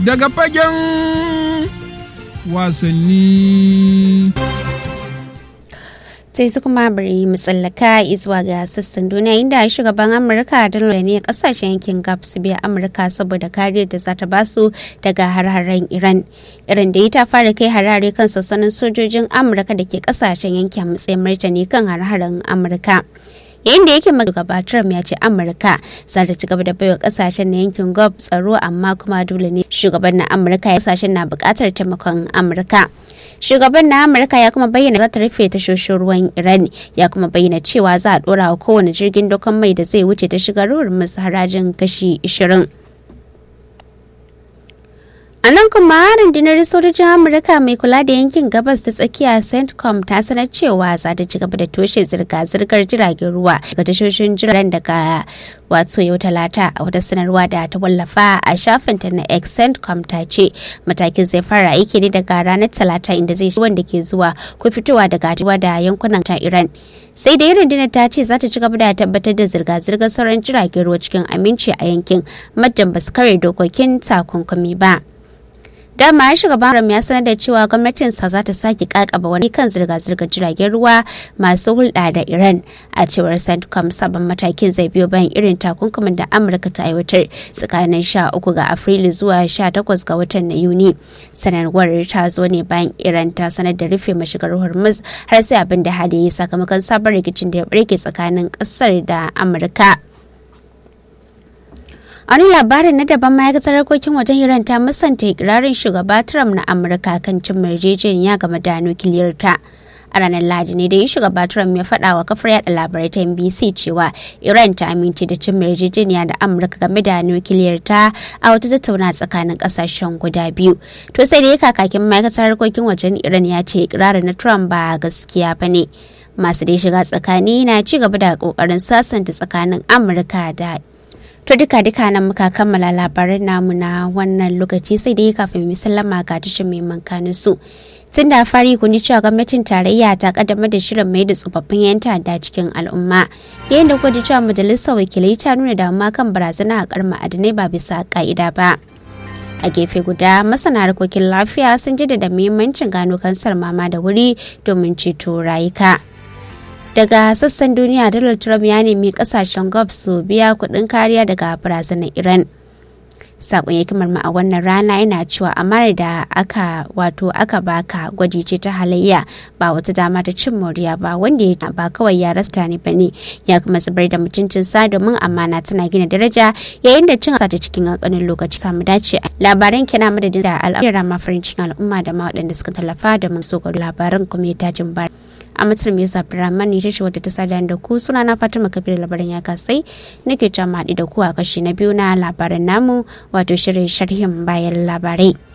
daga fagen wasanni. sai su kuma bari mu tsallaka zuwa ga sassan duniya inda shugaban amurka donald ne kasashen yankin gab su biya amurka saboda kariyar da za ta basu daga har-haren iran irin da ta fara kai harare kan sassanin sojojin amurka da ke kasashen yankin matsayin martani kan har-haren amurka yayin da yake magaba Trump ya ce Amurka za ta ci gaba da baiwa kasashen na yankin Gulf tsaro amma kuma dole ne shugaban na Amurka ya kasashen na bukatar taimakon Amurka. Shugaban na Amurka ya kuma bayyana za ta rufe tashoshin ruwan Iran ya kuma bayyana cewa za a dora wa kowane jirgin dokon mai da zai wuce ta shiga ruwan musu harajin kashi 20. A nan kuma rundunar sojojin Amurka mai kula da yankin gabas ta tsakiya CENTCOM ta sanar cewa za ta ci gaba da toshe zirga-zirgar jiragen ruwa ga tashoshin jiragen daga wato yau talata a wata sanarwa da ta wallafa a shafinta na X CENTCOM ta ce matakin zai fara aiki ne daga ranar talata inda zai wanda ke zuwa ko fitowa daga ruwa da yankunan ta Iran. sai da rundunar ta ce za ta ci gaba da tabbatar da zirga-zirgar sauran jiragen ruwa cikin aminci a yankin majan ba su kare dokokin takunkumi ba. dama shugaban ram ya sanar da cewa gwamnatinsa za ta sake kakaba wani kan zirga-zirgar jiragen ruwa masu hulɗa da iran a cewar centcom sabon matakin zai biyo bayan irin takunkumin da amurka ta aiwatar tsakanin 13 ga afrilu zuwa 18 ga watan na yuni sanarwar ta zo ne bayan iran ta sanar da rufe mashigar hormuz har sai abin da hali ya sakamakon sabon rikicin da ya barke tsakanin kasar da amurka wani labarin na daban ma'aikatar harkokin wajen iran ta musanta ikirarin shugaba trump na amurka kan cin yarjejeniya game da nukiliyar ta a ranar lahadi ne da yi shugaba trump ya faɗa wa kafar yada labarai ta nbc cewa iran ta amince da cin yarjejeniya da amurka game da nukiliyar ta a wata tattauna tsakanin ƙasashen guda biyu to sai da ya kakakin ma'aikatar harkokin wajen iran ya ce ikirarin na trump ba gaskiya ba ne masu dai shiga tsakani na ci gaba da kokarin sasanta tsakanin amurka da To duka duka nan muka kammala labaran namu na wannan lokaci sai dai kafin mu sallama ga tashin mai mankanin su. Tun da fari kun ji cewa gwamnatin tarayya ta kaddamar da shirin mai da tsofaffin yan ta'adda cikin al'umma. Yayin da kuka ji cewa majalisar wakilai ta nuna damuwa kan barazana a kar ma'adanai ba bisa ka'ida ba. A gefe guda masana harkokin lafiya sun ji da muhimmancin gano kansar mama da wuri domin ceto rayuka. daga sassan duniya donald trump ya nemi kasashen gulf su biya kudin kariya daga barazanar iran sakon hikimar ma a wannan rana yana cewa amara da aka wato aka baka gwaji ce ta halayya ba wata dama ta cin moriya ba wanda ya ba kawai ya rasta ne bane ya kuma zubar da mutuncin sa domin amana tana gina daraja yayin da cin sa ta cikin kankanin lokaci samu dace labaran kina madadin da al'amura ma farin cikin al'umma da ma waɗanda suka tallafa da mun so labaran kuma ya tajin bar a matsayin Musa Abdulrahman ita ce wadda ta sada da ku suna na Fatima Kabir labarin ya kasai nake jama'a da ku a kashi na biyu na labaran namu wato shirin sharhin bayan labarai.